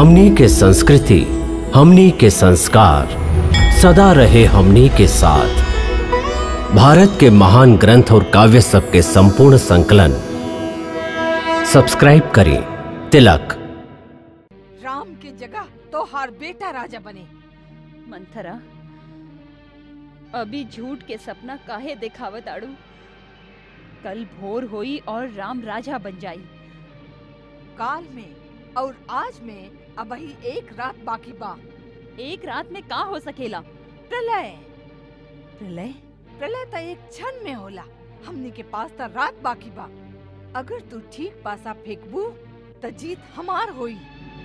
हमनी के संस्कृति हमनी के संस्कार सदा रहे हमनी के साथ भारत के महान ग्रंथ और काव्य सब के संपूर्ण संकलन सब्सक्राइब करें तिलक राम के जगह तो हर बेटा राजा बने मंथरा अभी झूठ के सपना काहे दिखावत आड़ू कल भोर होई और राम राजा बन जाई काल में और आज में अब ही एक रात बाकी बा एक रात में का हो सकेला प्रलय प्रलय प्रलय तो एक क्षण में होला हमने के पास तो रात बाकी बा अगर तू ठीक पासा फेंकबू तो जीत हमार होई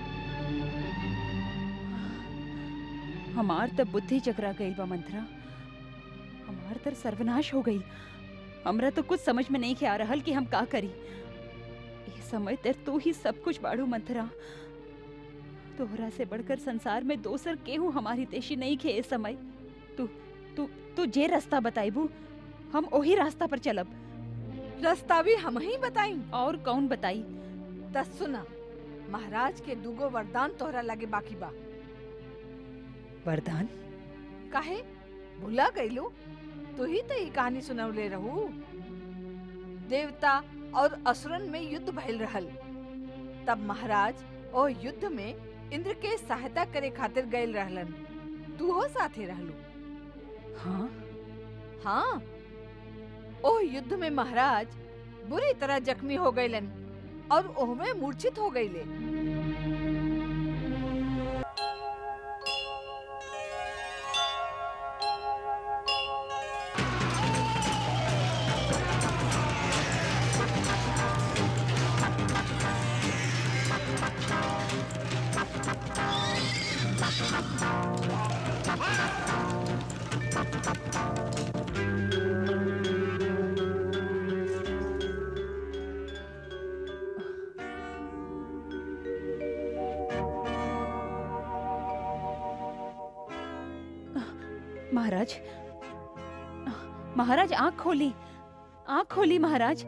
हमार तब बुद्धि चकरा गई बा मंथरा हमार तर सर्वनाश हो गई हमरा तो कुछ समझ में नहीं के आ रहल कि हम का करी ये समय तर तू ही सब कुछ बाड़ू मंथरा तोहरा से बढ़कर संसार में दोसर केहू हमारी तेशी नहीं खे इस समय तू तू तू जे रास्ता बताइबू हम ओही रास्ता पर चलब रास्ता भी हम ही बताई और कौन बताई त सुना महाराज के दूगो वरदान तोहरा लगे बाकी बा वरदान काहे भूला गईलू तू ही तो ये कहानी सुनवले रहू देवता और असुरन में युद्ध भइल रहल तब महाराज ओ युद्ध में इंद्र के सहायता करे खातिर गइल रहलन तू हो साथे रहलू हाँ हाँ ओ युद्ध में महाराज बुरी तरह जख्मी हो गईलन और ओहमे मूर्छित हो गईले महाराज महाराज आंख खोली आंख खोली महाराज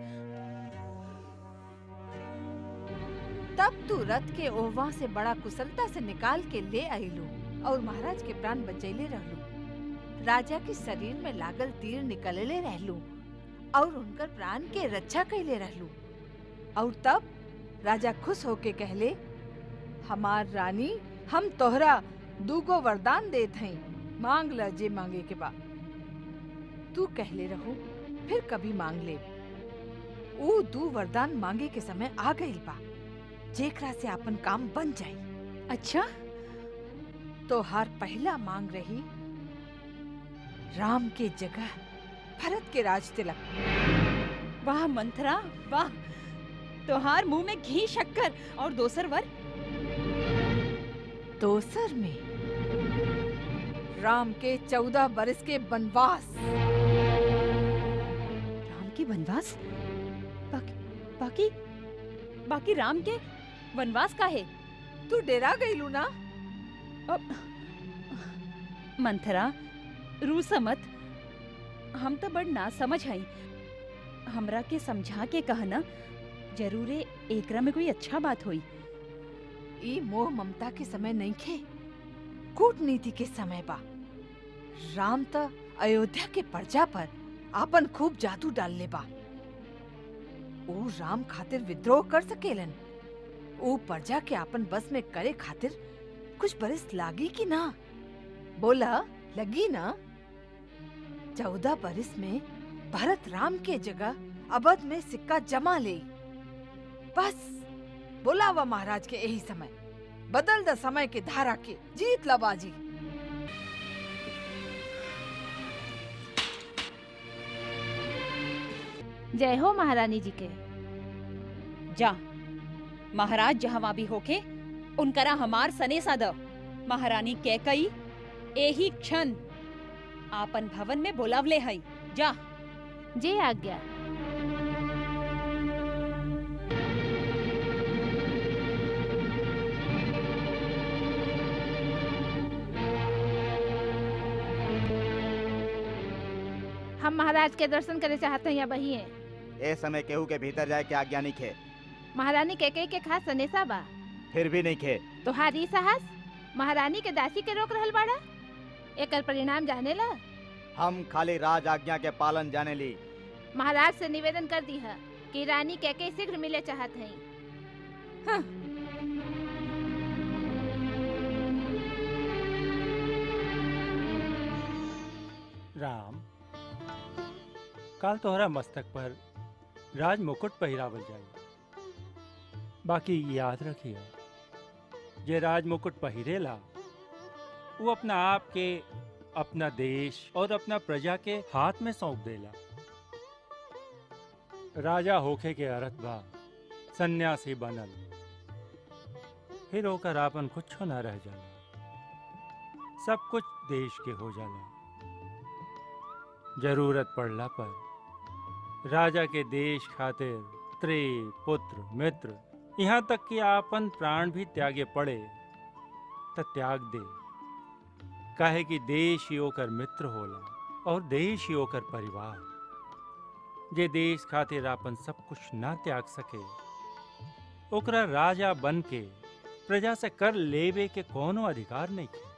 तब तू रथ के ओहवा से बड़ा कुशलता से निकाल के ले आईलू और महाराज के प्राण बचैले रहलू राजा के शरीर में लागल तीर निकलले रहलू और उनकर प्राण के रक्षा कैले रहलू और तब राजा खुश होके कहले हमार रानी हम तोहरा दूगो वरदान देत हई मांग ल जे मांगे के बा तू कहले रहू फिर कभी मांग ले ऊ दू वरदान मांगे के समय आ गइल बा जेकरा से अपन काम बन जाई अच्छा तो हर पहला मांग रही राम के जगह भरत के राज तिलक वाह मंथरा वाह तोहार मुंह में घी शक्कर और दोसर वर दोसर में राम के चौदह बरस के वनवास राम के वनवास बाकी बाकी बाकी राम के वनवास का है तू डेरा गईलू ना अब मंथरा रू समत हम तो बड़ ना समझ हई हमरा के समझा के कहना जरूरे एकरा में कोई अच्छा बात होई ई मोह ममता के समय नहीं खे कूटनीति के समय बा राम त अयोध्या के प्रजा पर आपन खूब जादू डालले बा ओ राम खातिर विद्रोह कर सकेलन ओ प्रजा के आपन बस में करे खातिर कुछ बरस लागी कि ना बोला लगी ना चौदह बरस में भरत राम के जगह अवध में सिक्का जमा ले बस बोलावा महाराज के यही समय बदल द समय के धारा के जीत ला बाजी जय हो महारानी जी के जा महाराज जहाँ भी होके उनकरा हमार सने द महारानी कैकई एही क्षण आपन भवन में बोलावले हई जा जे आज्ञा हम महाराज के दर्शन करे चाहते हैं या बही है ए समय केहू के भीतर जाए के आज्ञा नहीं खे महारानी कैकई के खास सनेसा बा फिर भी नहीं खे तुहारी साहस महारानी के दासी के रोक रहल बाड़ा एकर परिणाम जाने ला हम खाली राज आज्ञा के पालन जाने ली महाराज से निवेदन कर दी है कि रानी के के शीघ्र मिले चाहत हैं राम काल तोहरा मस्तक पर राज मुकुट पहिरावल जाई बाकी याद रखिए जे राज मुकुट पहिरेला वो अपना आप के अपना देश और अपना प्रजा के हाथ में सौंप देला राजा होखे के अर्थ बा सन्यासी बनल फिर ओकर आपन कुछ न रह जाला सब कुछ देश के हो जाला जरूरत पड़ला पर राजा के देश खातिर स्त्री पुत्र मित्र यहाँ तक कि आपन प्राण भी त्यागे पड़े त त्याग दे काहे कि देश ही ओकर मित्र होला और देश ही ओकर परिवार जे देश खातिर आपन सब कुछ ना त्याग सके ओकरा राजा बन के प्रजा से कर लेवे के कोनो अधिकार नहीं है